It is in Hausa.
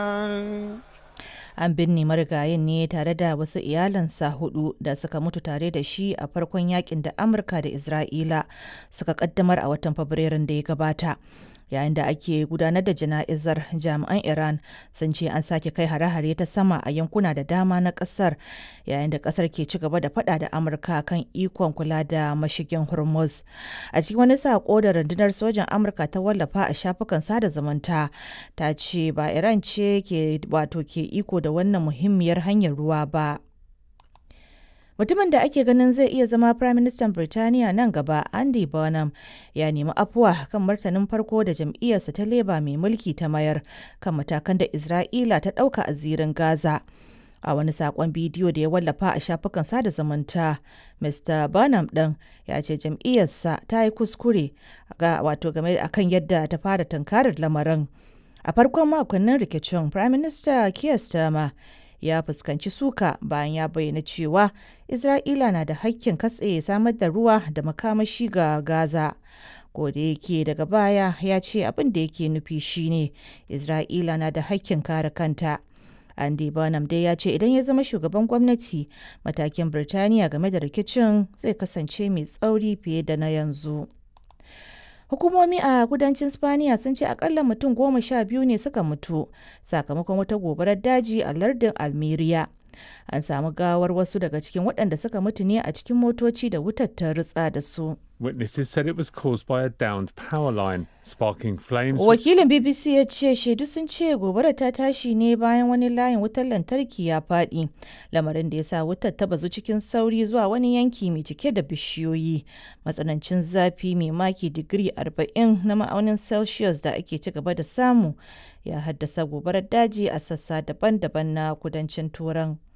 An binne marigayin ne tare da wasu iyalansa hudu da suka mutu tare da shi a farkon yakin da Amurka da Isra'ila suka kaddamar a watan Fabrairun da ya gabata. Yayin da ake gudanar da jana'izar jami'an Iran sun ce an sake kai hare-hare ta sama a yankuna da dama na kasar yayin da kasar ke ci gaba da fada da Amurka kan ikon kula da mashigin Hormuz. A cikin wani sako da rundunar sojan Amurka ta wallafa a shafukan sada zumunta ta ce ba Iran ce ke wato ke iko da wannan muhimmiyar hanyar ruwa ba. Mutumin da ake ganin zai iya zama Firaministan Birtaniya nan gaba, Andy Burnham, ya nemi afuwa kan martanin farko da jam'iyyarsa ta Labour mai mulki ta mayar kan matakan da Isra'ila ta ɗauka a zirin Gaza. A wani saƙon bidiyo da ya wallafa a shafukan sada zumunta, Mr. Burnham ɗin ya ce jam'iyyarsa ta yi kuskure ga wato game akan yadda ta fara tunkarar lamarin. A farkon makonnin rikicin, Firaminista Keir Starmer ya fuskanci suka bayan ya bayyana cewa Isra'ila na da hakkin katse samar da ruwa da makamashi ga Gaza. da yake daga baya ya ce abin da yake nufi shine Isra'ila na da hakkin kare kanta. Andy Burnham dai ya ce idan ya zama shugaban gwamnati matakin Birtaniya game da rikicin zai kasance mai tsauri fiye da na yanzu. Hukumomi a kudancin Spaniya sun ce akalla mutum goma sha biyu ne suka mutu sakamakon wata gobarar daji a lardin Almeria. An samu gawar wasu daga cikin waɗanda suka mutu ne a cikin motoci da wutar ta ritsa da su. Witnesses said it was caused by a downed power line, sparking flames. Wakilin BBC ya ce shaidu sun ce gobarar ta tashi ne bayan wani layin wutar lantarki ya faɗi, lamarin da ya sa wutar ta bazu cikin sauri zuwa wani yanki mai cike da bishiyoyi. Matsanancin zafi mai maki digiri 40 na ma'aunin Celsius da ake ci gaba da samu ya haddasa gobarar daji a sassa daban-daban na kudancin Turan.